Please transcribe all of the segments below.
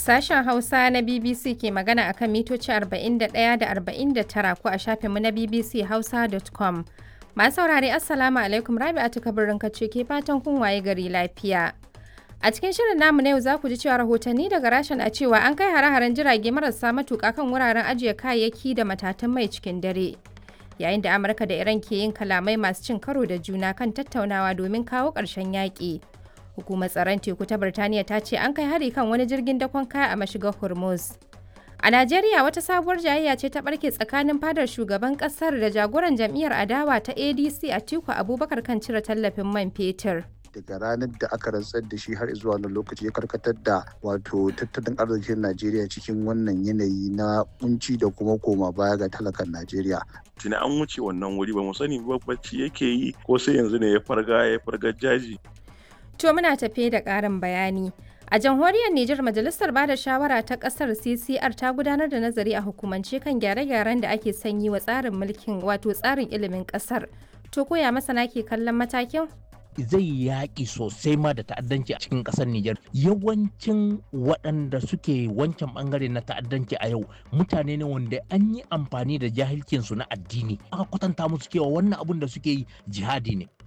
Sashen Hausa na BBC ke magana akan mitoci 41 da 49 ko a shafinmu na bbchausa.com. Masu saurare Assalamu alaikum Rabi'atu kabirin kace ke fatan kun waye gari lafiya. A cikin shirin namu na yau za ku ji cewa rahotanni daga rashin a cewa an kai hare-haren jirage marasa matuƙa kan wuraren ajiye kayayyaki da matatan mai cikin dare. Yayin da Amurka da Iran ke yin kalamai masu cin karo da juna kan tattaunawa domin kawo ƙarshen yaƙi. Hukumar tsaron teku ta Birtaniya ta ce an kai hari kan wani jirgin dakon kaya a mashigar Hormuz. A Najeriya wata sabuwar jayayya ce ta barke tsakanin fadar shugaban kasar da jagoran jam'iyyar adawa ta ADC Atiku Abubakar kan cire tallafin man fetur. daga ranar da aka rantsar da shi har zuwa wannan lokaci ya karkatar da wato tattalin arzikin Najeriya cikin wannan yanayi na kunci da kuma koma baya ga talakan Najeriya. Tuni an wuce wannan wuri ba mu sani ba bacci yake yi ko sai yanzu ne ya farga ya farga jaji. To muna tafe da ƙarin bayani. A jamhuriyar Nijar Majalisar Bada Shawara ta ƙasar CCR ta gudanar da nazari a hukumance kan gyare-gyaren da ake sanyi wa tsarin mulkin wato tsarin ilimin ƙasar. To koya masana ke kallon matakin? zai yaƙi sosai ma da ta'addanci a cikin ƙasar Nijar. Yawancin waɗanda suke wancan ɓangare na ta'addanci a yau mutane ne wanda an yi amfani da jahilcinsu na addini. Aka kwatanta musu cewa wannan abun da suke yi jihadi ne.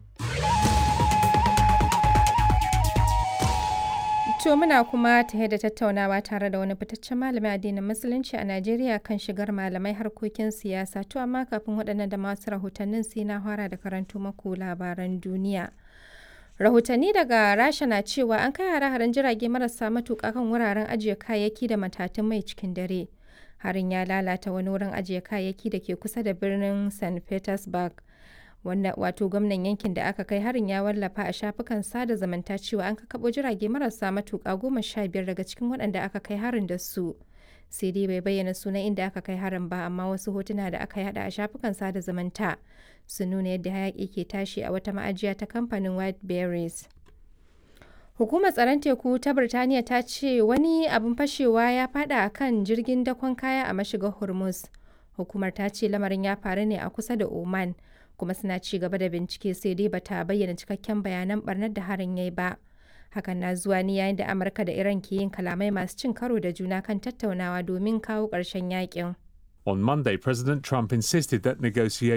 To muna kuma tare da tattaunawa tare da wani fitaccen malamin addinin musulunci a Najeriya kan shigar malamai harkokin siyasa. To amma kafin waɗannan da masu rahotannin sai na fara da karanto maku labaran duniya. Rahotanni daga Rasha na cewa an kai hare-haren jirage marasa matuƙa kan wuraren ajiye kayayyaki da matatun mai cikin dare. Harin ya lalata wani wurin ajiye kayayyaki da ke kusa da birnin St. Petersburg. wanda wato gwamnan yankin da aka kai harin ya wallafa a shafukan sada zumunta cewa an kakabo jirage marasa matuƙa goma sha biyar daga cikin waɗanda aka kai harin da su sai dai bai bayyana sunan inda aka kai harin ba amma wasu hotuna da aka yada a shafukan sada zumunta sun nuna yadda hayaƙi ke tashi a wata ma'ajiya ta kamfanin white berries hukumar tsaron teku ta birtaniya ta ce wani abin fashewa ya fada a kan jirgin dakon kaya a mashigar hormuz hukumar ta ce lamarin ya faru ne a kusa da oman kuma suna ci gaba da bincike sai dai bata bayyana cikakken bayanan barnar da harin yayi ba hakan na zuwa ne yayin da amurka da iran ke yin kalamai masu cin karo da juna kan tattaunawa domin kawo ƙarshen yakin On Monday, President Trump insisted that negotiations